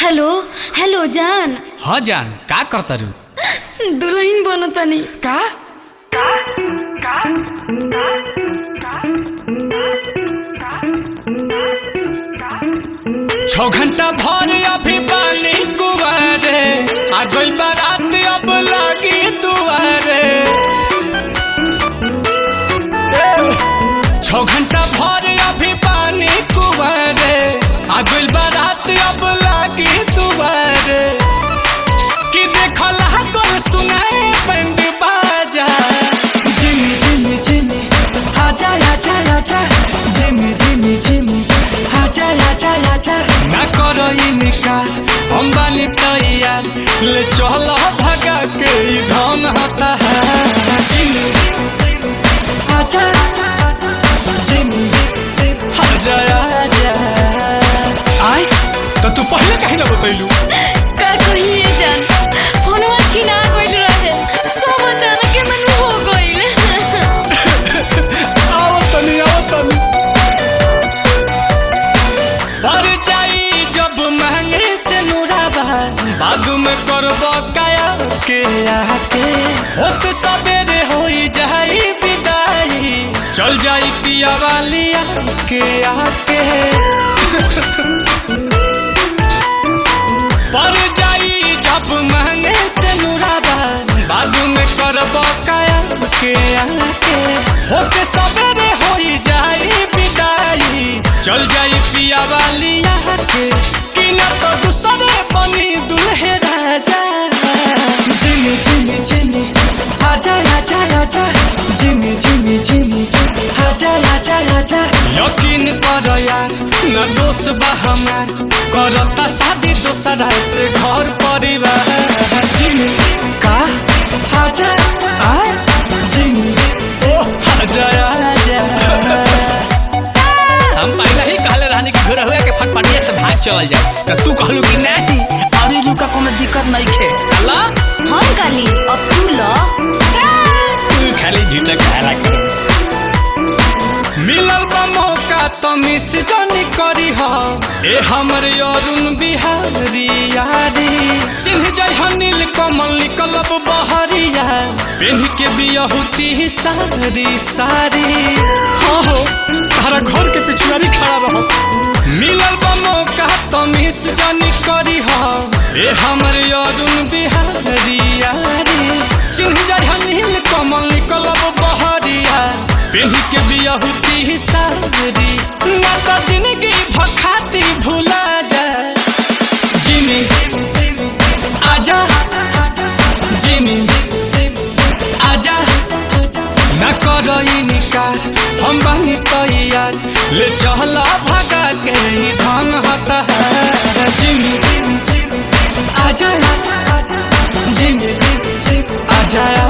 hello hello जान हाँ जान का करता रू दुल्हन बनतानी का छो घंटा भर अभी पानी कुआरे आ गई बारात अब लागी दुआरे छो घंटा भर अभी पानी कुआरे आ गई बारात अब लागी दुआरे कि देखल गोल सुनाए बंद बाजा Jimmy, Jimmy, Jimmy, आजा आजा आजा Jimmy, Jimmy, Jimmy, आजा आजा आजा ना करो इनकार हम बानी तैयार ले चलो भगा के ई धन हता है Jimmy, आजा Jimmy, आजा आजा आय तो तू पहले कहीं ना बतैलू का कहिए जान फोनवा छीना गइल रहे सब अचानक के मन हो गइल आओ तनी आओ तनी पर जाई जब महंगे से नुराबा बाद में करबो काया के आके होत सबेरे होई जाई विदाई चल जाई पिया वाली के आके पर जाई जब महंगे से नुराबा बाद में करबो काया के आके होके सबेरे होई जाई विदाई चल जाई पिया वाली के कि न तो दूसरे बनी दुल्हे राजा Jimmy, Jimmy, Jimmy, आजा आजा आजा Jimmy, Jimmy, Jimmy, आजा आजा आजा यकीन कर यार न दोष बा हमार करता शादी दोसरा से घर परिवार Jimmy, का आजा आ Jimmy, ओ आजा आजा हम पहले ही कहले रहनी कि घर हुआ के फटफटिया से भाग चल जाए तो तू कहलू कि नहीं अरे रुका कोनो दिक्कत नहीं खे अल्लाह हम काली अब तू ल तू खाली झूठा कहला कर मिलल बा मौका तो मिस जानी करी हा ए हमर अरुण बिहारी यारी चिन्ह जाय हनील कमल निकलब बहरिया पेन के बियहुती सारी सारी हाँ हो तारा घर के पिछुआरी खड़ा रहो मिलल बा मौका तो मिस जानी करी हा ए हमर अरुण बिहारी यारी चिन्ह जाय हनील कमल निकलब बहरिया पेही के बियहुती सारी ना तो जिंदगी भखाती भूला जाए जिमी आजा जिमी आजा ना करो इनकार हम बानी तैयार ले चला भगा के ही धन हता है जिमी आजा आजा Jimmy, Jimmy, आजा